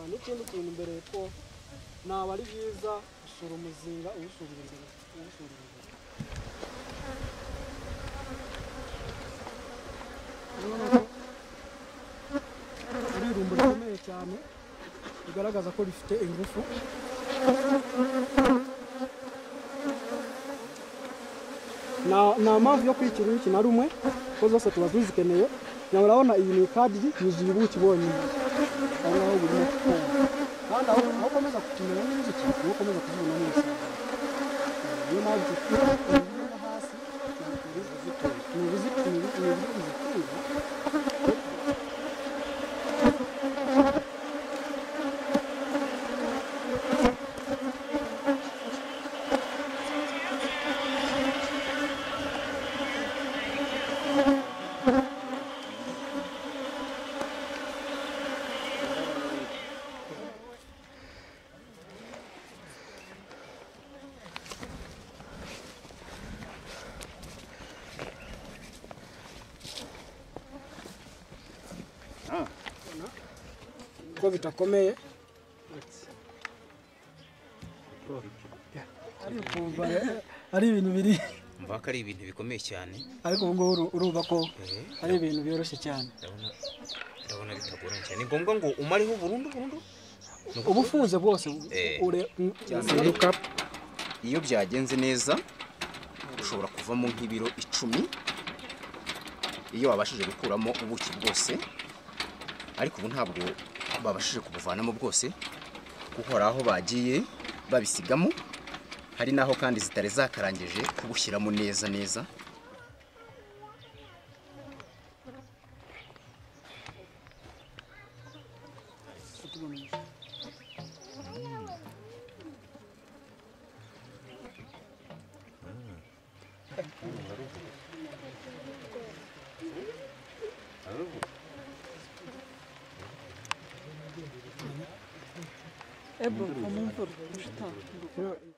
n'ikindi kintu mbere y'uko naba ari byiza gusura umuzinga uwusubira imbere uwusubira imbere iri rumbo rikomeye cyane bigaragaza ko rifite ingufu nta nta mpamvu yo kwikira uruki na rumwe kuko zose tuba tuzikeneye nawe urabona iyi ni ikadiri yuzuye ubuki bonyine aho ngaho burimo kukonga kandi aho aho ukomeza kutumenya n'inzuki niho ukomeza kuzibona n'umusaruro niyo mpamvu tugira uburyo bwo hasi ni ubuzitunga ni ubuzitunga ni uburyo buzitunga kuko bitakomeye ari ukumva rero, ari ibintu biri mva ko ari ibintu bikomeye cyane ariko ubu ngubu uru- urumva ko Eh, ari ibintu byoroshye cyane ndabona ndabona bitagoranye cyane ni ngombwa ngo umareho burundu burundu uba ufunze bwose Eh. ure- Zinduka iyo byagenze neza ushobora kuvamo nk'ibiro icumi iyo wabashije gukuramo ubuki bwose ariko ubu ntabwo babashije kubuvanamo bwose kuko hari aho bagiye babisigamo hari n'aho kandi zitari zakarangije kubushyiramo neza neza Ebru, onun vur. Uçta. Yo-